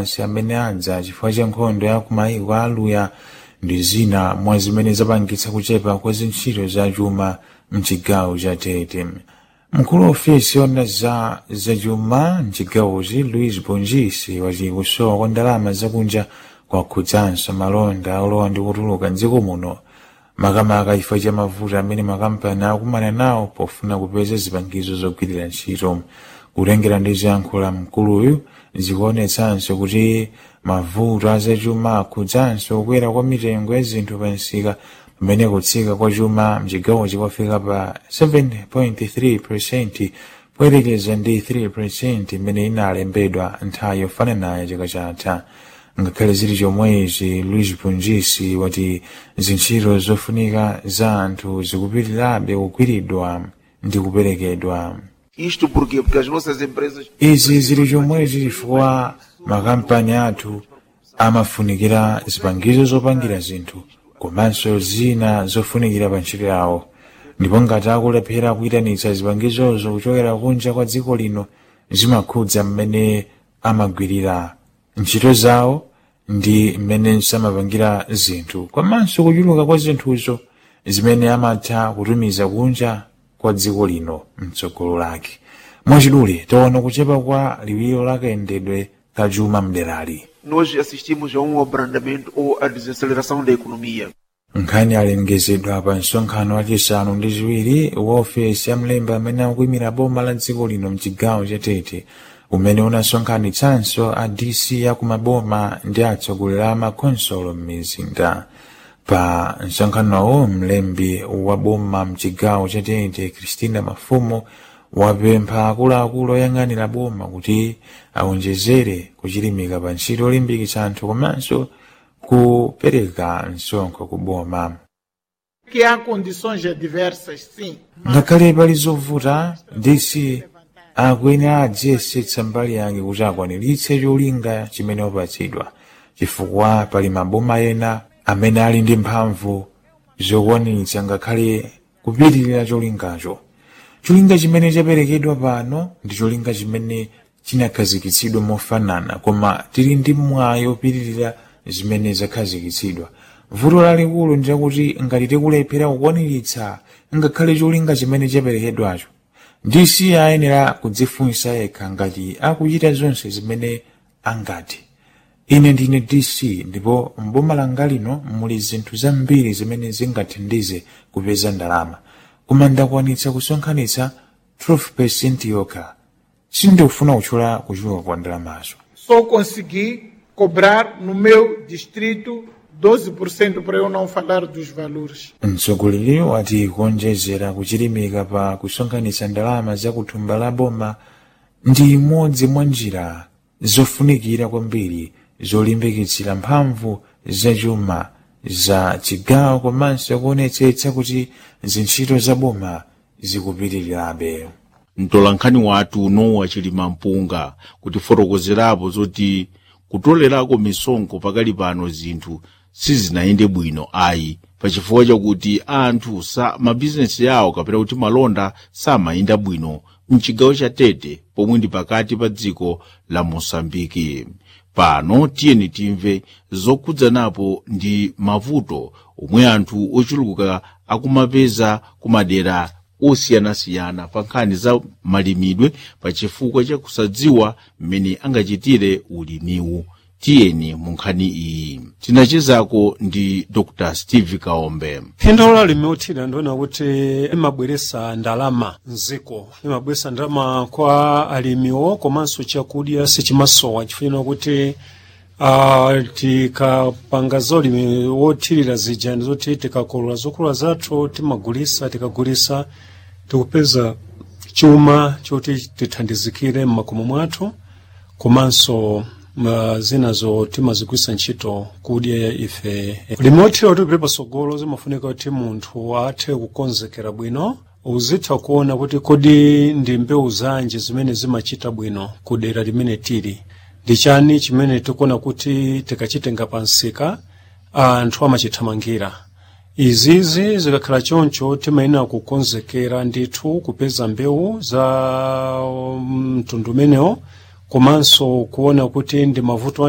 ansi amene adza chifukwa cha nkhondo ya kumayiko aluya ndi zina mwa zimene zapangitsa kuchepa kwa zintchito za chuma mchigawo cha tete mkulu wa ofesi yona za zachuma mchigawochi luis bongisi wati kusowa kwa ndalama zakunja kwakhudzanso malonda olowa ndi kutuluka mdziko muno makamaka chifukwa cha mavuto amene makampani akumana nawo pofuna kupeza zipangizo zogwirira ntchito kutengera ndi ziyankhulo mkuluyu zikuonetsanso kuti mavuto azachuma akhudzanso kukwera kwa mitengo ya zinthu pa msika pamene kutsika kwa chuma mchigawochi kwafika pa 7.3 poyerekeza ndi 3 imene inalembedwa nthawi yofananayo chaka chatha ngakhale zili chomwechi luis bongisi wati zintchito zofunika za anthu zikupitirirabe kugwiridwa ndi kuperekedwa Isto porquê? Porque as nossas empresas izi zili chomwechi chifukwa makampani athu amafunikira zipangizo zopangira zinthu komanso zina zofunikira pa ntchito yawo ndipo ngati akulephera kuyitanitsa zipangizozo kuchokera kunja kwa dziko lino zimakhudza mmene amagwirira ntchito zawo ndi mmene samapangira zinthu komanso kuchuluka kwa zinthuzo zimene amatha kutumiza kunja kwa dziko lino mtsogolo lake mwachidule taona kuchepa kwa liwiro la kayendedwe ka chuma mderali nós assistimos a um abrandamento ou a desaceleração da economia. nkhani alengezedwa pa msonkhano wachisanu ndi chiwiri wa ofesi ya mlembi amene akuyimira boma la dziko lino mchigawo cha tete umene unasonkhanitsanso a dc ya kumaboma ndi atsogoleri a makonsolo m'mizinda pa msonkhanowo mlembi wa boma mchigawo cha tete christina mafumo wapempha akuluakulu oyang'anira boma kuti awonjezere kuchilimika pa ntchito yolimbikitsa anthu komanso kupereka msonkho ku boma que há condições adversas, sim. ngakhale pali zovuta dc akuyenera adziyesetsa mbali yake kuti akwaniritse cholinga chimene wapatsidwa chifukwa pali maboma ena amene ali ndi mphamvu zokwaniritsa ngakhale kupitirira cholingacho cholinga chimene chaperekedwa pano ndi cholinga chimene chinakhazikitsidwa mofanana koma tili ndi mwayi opitirira zimene zakhazikitsidwa vuto lalikulu ndilakuti ngati tikulephera kukwaniritsa ngakhale cholinga chimene chaperekedwacho dc ayenera kudzifunsa yekha ngati akuchita zonse zimene angati ine ndine dc ndipo mboma langa lino muli zinthu zambiri zimene zingathandize kupeza ndalama koma ndakwanitsa kusonkhanitsa 12 yokha sindikufuna kutchula kuchuluka kwa ndalamazo Só consegui cobrar no meu distrito 12% para eu não falar dos valores. mtsogoleri wati kuonjezera kuchilimika pa kusonkhanitsa ndalama za kuthumba la boma ndi imodzi mwa njira zofunikira kwambiri zolimbikitsira mphamvu zachuma za chigawo komanso kuonetsetsa kuti zintchito za boma zikupitirirabe mtolankhani wathu nowa chilima mpunga kutifotokozerapo zoti kutolerako misonkho pakali pano zinthu sizinayende bwino ayi pachifukwa chakuti anthu sa mabizinesi yawo kapena kuti malonda samayenda bwino mchigawo cha tete pomwe ndi pakati pa dziko la mosambiki pano tiyeni timve zokhudzanapo ndi mavuto omwe anthu ochuluka akumapeza kumadera osiyanasiyana pa nkhani za malimidwe pachifukwa cha kusadziwa mmene angachitire ulimiwu tiyeni mu nkhani iyi tinachezako ndi dr steve kaombe phindu la limeuthira ndiona kuti imabweresa ndalama mziko imabweresa ndalama kwa alimiwo komanso chakudya sichimasowa chifukwa kuti uh, tikapanga zolimi wothirira zija ndizoti tikakolola zokolola zathu timagulisa tikagulisa tikupeza chuma choti tithandizikire mmakomo mwathu komanso uh, zinazo timazigwisa ntchito kudya ya ife limotera kuti kupita pasogolo zimafunika kuti munthu athe kukonzekera bwino uzitha kuona kuti kodi ndi mbewu zanji zimene zimachita bwino ku dera limene tili ndi chani chimene tikuona kuti tikachitenga pansika anthu amachithamangira izizi zikakhala choncho timayenera kukonzekera ndithu kupeza mbewu za mtundu umenewo komanso kuona kuti ndi mavuto